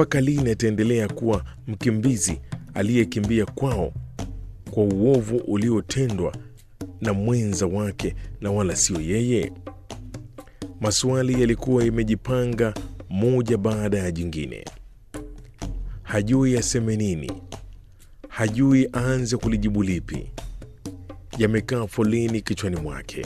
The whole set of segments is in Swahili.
mpaka lini ataendelea kuwa mkimbizi aliyekimbia kwao kwa uovu uliotendwa na mwenza wake na wala sio yeye? Maswali yalikuwa yamejipanga moja baada ya jingine. Hajui aseme nini, hajui aanze kulijibu lipi. Yamekaa foleni kichwani mwake.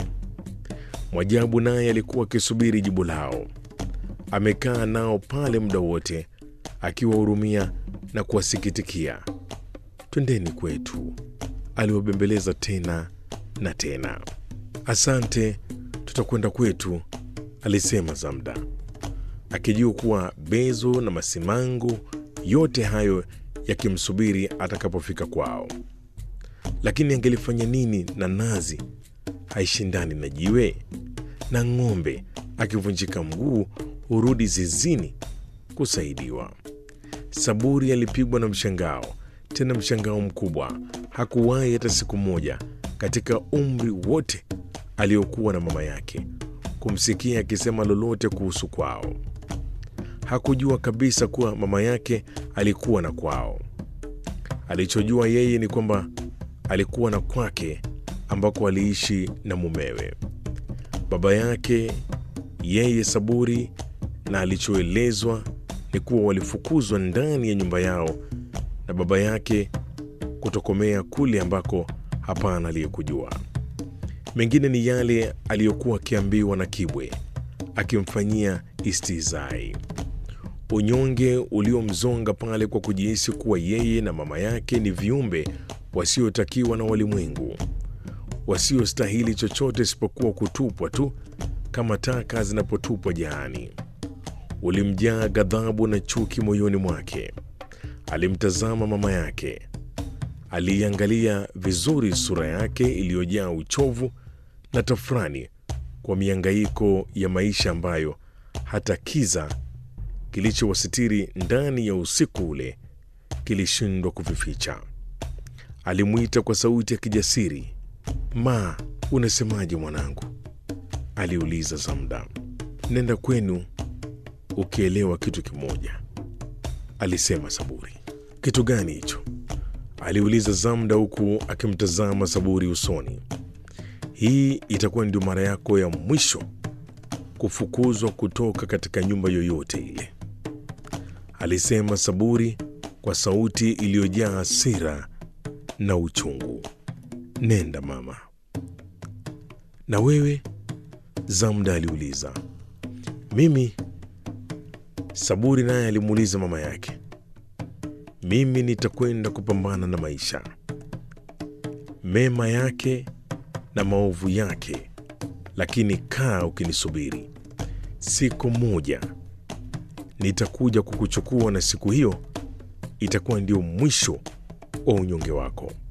Mwajabu naye alikuwa akisubiri jibu lao. Amekaa nao pale muda wote akiwahurumia na kuwasikitikia. Twendeni kwetu, aliwabembeleza tena na tena. Asante, tutakwenda kwetu, alisema Zamda, akijua kuwa Bezo na Masimango yote hayo yakimsubiri atakapofika kwao. Lakini angelifanya nini na nazi haishindani na jiwe, na ng'ombe akivunjika mguu hurudi zizini kusaidiwa. Saburi alipigwa na mshangao, tena mshangao mkubwa. Hakuwahi hata siku moja katika umri wote aliokuwa na mama yake kumsikia akisema lolote kuhusu kwao. Hakujua kabisa kuwa mama yake alikuwa na kwao. Alichojua yeye ni kwamba alikuwa na kwake ambako aliishi na mumewe. Baba yake yeye Saburi, na alichoelezwa ni kuwa walifukuzwa ndani ya nyumba yao na baba yake kutokomea kule ambako hapana aliyekujua. Mengine ni yale aliyokuwa akiambiwa na Kibwe akimfanyia istizai, unyonge uliomzonga pale kwa kujihisi kuwa yeye na mama yake ni viumbe wasiotakiwa na walimwengu, wasiostahili chochote isipokuwa kutupwa tu kama taka zinapotupwa jaani. Ulimjaa ghadhabu na chuki moyoni mwake. Alimtazama mama yake, aliiangalia vizuri sura yake iliyojaa uchovu na tafrani kwa miangaiko ya maisha ambayo hata kiza kilichowasitiri ndani ya usiku ule kilishindwa kuvificha. Alimwita kwa sauti ya kijasiri, Ma, unasemaje mwanangu? aliuliza Zamda. Nenda kwenu ukielewa kitu kimoja, alisema Saburi. Kitu gani hicho? aliuliza Zamda huku akimtazama Saburi usoni. Hii itakuwa ndio mara yako ya mwisho kufukuzwa kutoka katika nyumba yoyote ile, alisema Saburi kwa sauti iliyojaa hasira na uchungu. Nenda mama. Na wewe? Zamda aliuliza. Mimi? Saburi naye alimuuliza mama yake. Mimi nitakwenda kupambana na maisha, mema yake na maovu yake, lakini kaa ukinisubiri. Siku moja nitakuja kukuchukua, na siku hiyo itakuwa ndio mwisho wa unyonge wako.